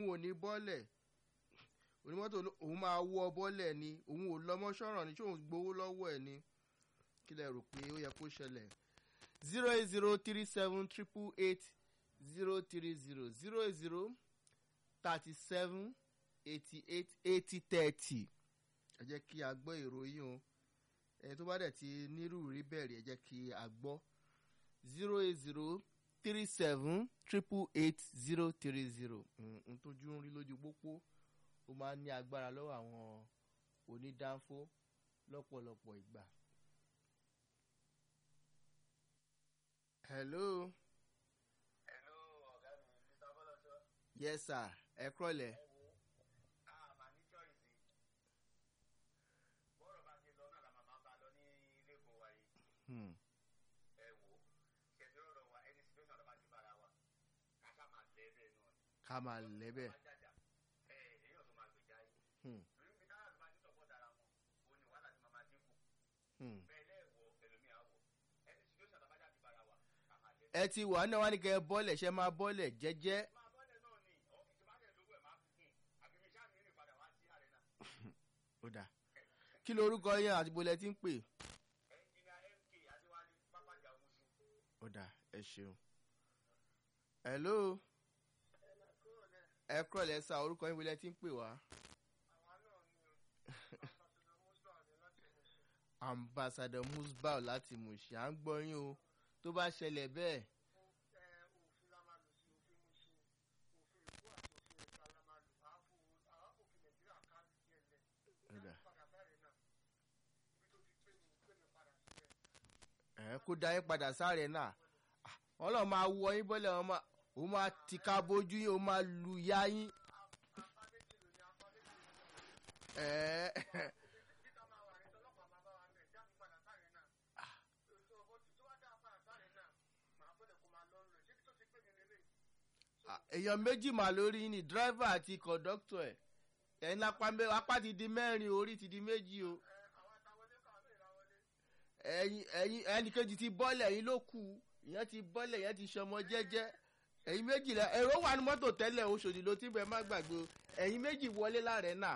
òun ò ní bọ́lẹ̀ onímọ́tò òun máa wọ bọ́lẹ̀ ni òun ò lọ́mọ sọ̀rọ̀ ní tí òun gbowó lọ́wọ́ ẹ̀ ni kí lẹ rò pé ó yẹ kó ṣẹlẹ̀ zero eight zero three seven triple eight zero three zero zero eight zero thirty seven eighty eight eighty thirty ẹ jẹ́ kí a gbọ́ ìròyìn o ẹni tó bá dẹ̀ ti nírú rí bẹ̀rẹ̀ ẹ jẹ́ kí a gbọ́ zero eight zero three seven triple eight zero three zero n tójú ń rí lójú pópó ó máa ń ní agbára lọ́wọ́ àwọn onídàáfó lọ́pọ̀lọpọ̀ ìgbà. hello. hello ọ̀gá mi mr bọ́lọ́sọ. yes sir ẹ kúrọ̀lẹ́. ẹ wo a máa ní choice bọ́rọ̀ bá ti lọ náà la máa máa bá lọ ní lẹ́kọ̀ọ́ wa yìí. Hmm. ẹ wo ṣẹ̀dí ọ̀rọ̀ wa ẹni situation tó bá ti bára wa káká máa lẹ́ bẹ́ẹ̀ náà ni. ká máa lẹ́bẹ̀. Bá jàjà, ẹ èèyàn tó máa gbèjà yìí. Hmm. lórí ibi táwọn àlùbá ti sọ̀pọ̀ dára wọn òun ni wàhálà ti máa máa dínkù. Hmm. bẹ́ẹ̀ lẹ́ẹ̀wọ̀ ẹlòmíà wọ̀ ẹni situation tó bá jà ti bára wa ká máa lẹ́. ẹ ti wà náà wá ní kẹ́ ẹ bọ́lẹ̀ ṣe máa bọ́lẹ̀ jẹ́jẹ́. máa bọ́lẹ̀ náà ni ọ́fíìsì bá dẹ̀ lówó ẹ̀ máa fi kún àbí mi ṣáà ní ìrìn padà wá sí àrẹ náà. ó dà kí lorúkọ yẹn àti bolẹ̀ ti ń pè. ẹnjìnìà mk adéwálé pápájà omuṣu. ó dà ẹ ṣeun. hello ẹ kúrọ̀lẹ́ sá orúkọ yín bolẹ̀ ti ń pè wá. ambassador musbau láti mùsì à ń gbọ́ yín o tó bá ṣẹlẹ̀ bẹ́ẹ̀. ó dà. ẹ kó dá yín padà sáré náà Ah, wọn lọ máa wọ yín bọ́lẹ̀ wọn máa òun máa tìka bójú yín òun máa lu yá yín. ẹ Ah, èèyàn méjì mà lórí yín ni dírẹ́fà àti kọ̀dọ́tọ̀ ẹ̀ ẹ̀yin lápá mẹ́ apá ti di mẹ́rin orí ti di méjì o ẹ̀yin ẹ̀yin ẹnì kejì ti bọ́lẹ̀ ẹ̀yin ló kù ìyẹn ti bọ́lẹ̀ ìyẹn ti ṣọmọ jẹ́jẹ́ ẹ̀yin méjì lẹ èrò wà ní mọ́tò tẹ́lẹ̀ oṣòdì ló ti bẹ̀ má gbàgbé o ẹ̀yin méjì wọlé láàrẹ̀ náà.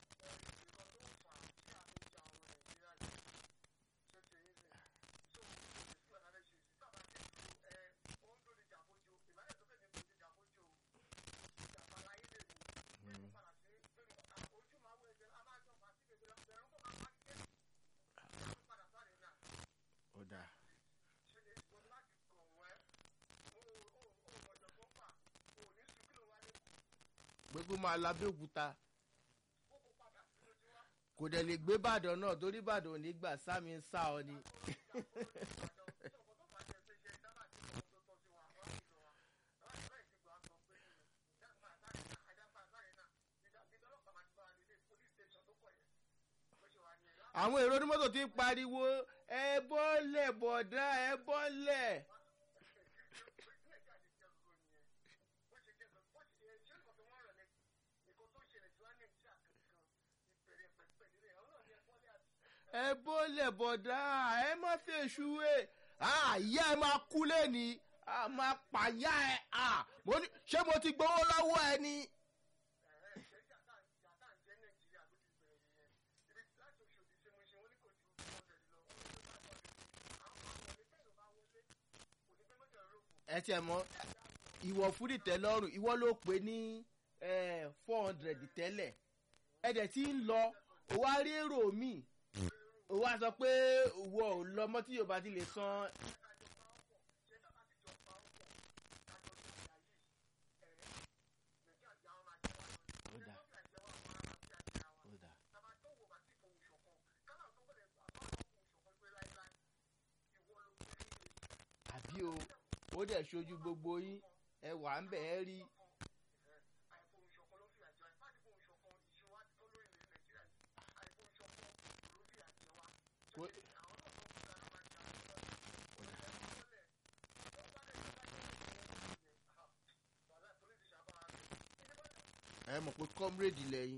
ó dáa gbogbo máa labẹ́òkúta kò dẹ̀ lè gbé ìbàdàn náà torí ìbàdàn ò ní gbà sámi ń sá ọ ni. àwọn èrò onímọ́tò ti ń pariwo ẹ bọ́lẹ̀ bọ̀dá ẹ bọ́lẹ̀. ẹ bọ́lẹ̀ bọ̀dá ẹ má fèsù ẹ àyà ẹ máa kú lẹ́ni a máa pàyà ẹ à mo ní ṣé mo ti gbowó lọ́wọ́ ẹ ni. ẹ tiẹ̀ mọ́ ìwọ̀ fúdì tẹ́lọ́rùn ìwọ ló pè ní four hundred tẹ́lẹ̀ ẹ dẹ̀ ti ń lọ ó wá rí èrò mi ó wá sọ pé ìwọ ò lọ mọ́ tí yorùbá ti lè san. Ó dà. Ó dà. àbí o ó dẹ̀ ṣojú gbogbo yín ẹ wà ń bẹ̀ ẹ́ rí. Kó- ẹ mọ̀ pé comrade lẹ́yìn.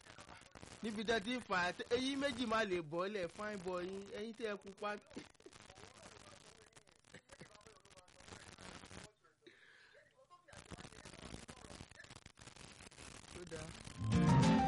níbi tẹ́ ti ń fà á eyín méjì máa lè bọ́ lẹ̀ fine boy yín ẹyin tẹ́ ẹ pupa. dáadáa.